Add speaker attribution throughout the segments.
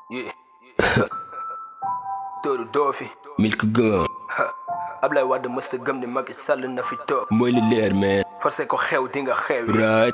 Speaker 1: Yeah. Doodu doo fi.
Speaker 2: Milk Gun
Speaker 1: Ablaye Wade mësta gëm ni Macky Sall na fi toog.
Speaker 2: mooy li leer man
Speaker 1: forcé ko xew di nga xew.
Speaker 2: right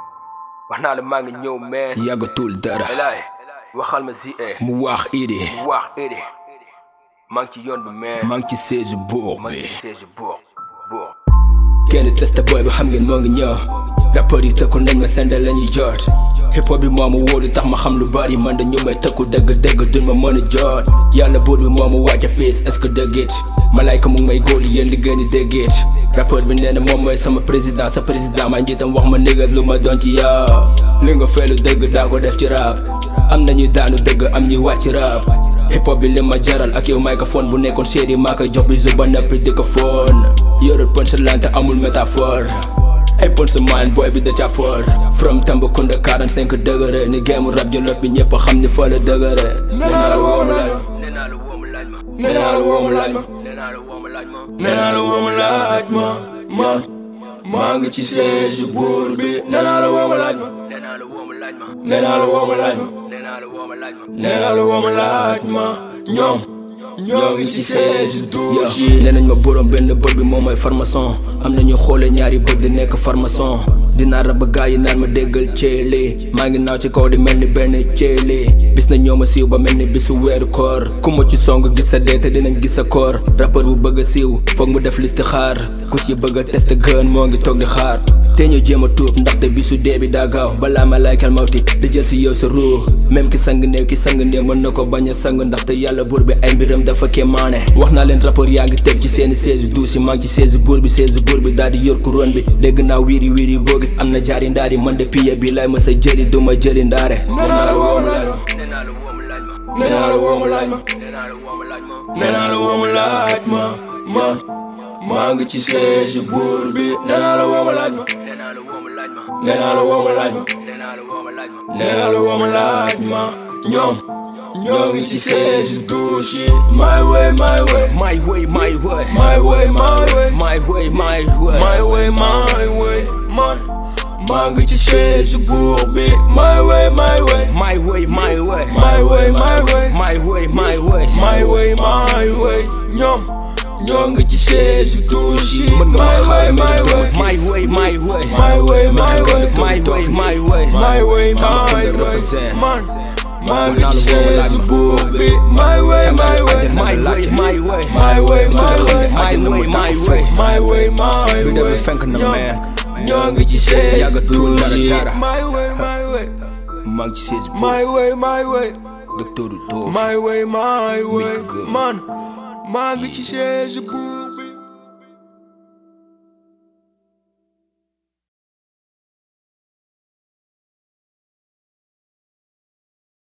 Speaker 1: wax naa la maa ngi ñëw meen.
Speaker 2: yàggatul dara
Speaker 1: Elaay waxal ma ZA.
Speaker 2: mu wax idi
Speaker 1: mu wax Idi. maa ngi ci yoon bi meen.
Speaker 2: maa ngi ci siège buur
Speaker 1: maa ngi
Speaker 2: bi
Speaker 1: ci siège buur buur.
Speaker 2: kenn testa boy bi xam ngeen moo ngi ñëw rapport yi tëkku nañ ma sende la ñuy jot hip hop bi moo ma wóolu tax ma xam lu bari man da ñu may tëkku dëgg dëgg duñ ma mën a jot yàlla buur bi moo ma wàcce fiis est-ce que dëgg it malayka mu ngi may góolu yéen li gën di dëgg it rapport bi nee na moom mooy sama président sa président ma njiitam wax ma négat lu ma doon ci yow li nga feelu dëgg daa ko def ci rap am nañuy daanu dëgg am ñuy wàcc rap hip hop bi li ma jaral ak yow microphone bu nekkoon série maa koy jox bi zuba nappi di ko foon yorul punchline te amul métaphore ay punchline boy bi da ca for from Tambacounda 45 degré ni game rap jolof bi ñëpp xam ni fa la dëgëre nee naa la woo ma laaj ma
Speaker 1: nee naa la woo ma laaj ma.
Speaker 2: nee naa la woo ma laaj ma
Speaker 1: nee naa la woo ma laaj ma.
Speaker 2: nee naa la woo ma laaj ma man maa ngi ci siège buur bi nee naa la woo ma laaj ma
Speaker 1: nee naa la woo ma laaj ma.
Speaker 2: nee naa la woo ma laaj ma
Speaker 1: nee naa la woo ma laaj ma.
Speaker 2: nee naa la woo ma laaj ma ñoom ñoo ngi ci siège douche yi nee nañ ma borom benn bët bi moom mooy farmason am nañu xoole ñaari bët di nekk farmason dinaa rab gaa yi naan ma déggal ceeli maa ngi naaw ci kaw di mel ni benn ceeli bis na ñoo ma siiw ba mel ni bisu weeru koor ku ma ci song gis sa dee te dinañ gis sa koor rappeur bu bëgg a siiw foog mu def liste xaar ku ci bëgg a test gën moo ngi toog di xaar te ñu jéem a tuub ndaxte bisu dee bi daa gaaw balaa ma laykal mawti di jël si yow sa ruu même ki sang néew ki sang néew mën na ko bañ a sang ndaxte yàlla buur bi ay mbiram dafa kéemaane wax naa leen rapport yaa ngi teg ci seeni siège douce yi maa ngi ci siège buur bi siège buur bi daal di yor couronne bi dégg naa wiiri wiiri boo gis am na jaari ndaari man de piye bi lay ma sa jëri du ma jëri ndaare nee naa la woo ma laaj ma
Speaker 1: nee naa la woo ma laaj ma.
Speaker 2: nee naa la woo ma laaj ma
Speaker 1: nee naa la woo ma laaj ma.
Speaker 2: nee naa la woo ma laaj ma man maa ngi ci siège buur bi nee naa la woo ma laaj ma
Speaker 1: nee naa la woo ma laaj ma.
Speaker 2: nee naa la woo ma laaj ma
Speaker 1: nee naa la woo ma laaj ma.
Speaker 2: nee naa la woo ma laaj ma ñoom ñoo ngi ci siège douche yi my way my way
Speaker 3: My way, my way,
Speaker 2: my way my way
Speaker 3: my way, my way.
Speaker 2: my way my way man maa ngi ci siège buur bi my way my way
Speaker 3: My way, my way,
Speaker 2: my way my way
Speaker 3: my way, my way.
Speaker 2: my way my way ñoom ñoo ngi ci siège douche yi my way my way
Speaker 3: My way, my way,
Speaker 2: my way my way
Speaker 3: my way, my way.
Speaker 2: my way my way man maa ngi ci siège buur bi my way my way
Speaker 3: My way, my way,
Speaker 2: my way my way
Speaker 3: my way, my way.
Speaker 2: my way my
Speaker 3: Bi
Speaker 2: way
Speaker 3: demee fenk na
Speaker 2: ñoom
Speaker 3: man.
Speaker 2: ñoo ngi ci siège
Speaker 3: Yàggatul dara
Speaker 2: douche yi
Speaker 3: dara.
Speaker 2: my way my way
Speaker 3: maa ngi ci siège bu
Speaker 2: my way my way
Speaker 3: docteur Doof.
Speaker 2: my way my way
Speaker 3: Milk Gun.
Speaker 2: man maa ngi ci siège buur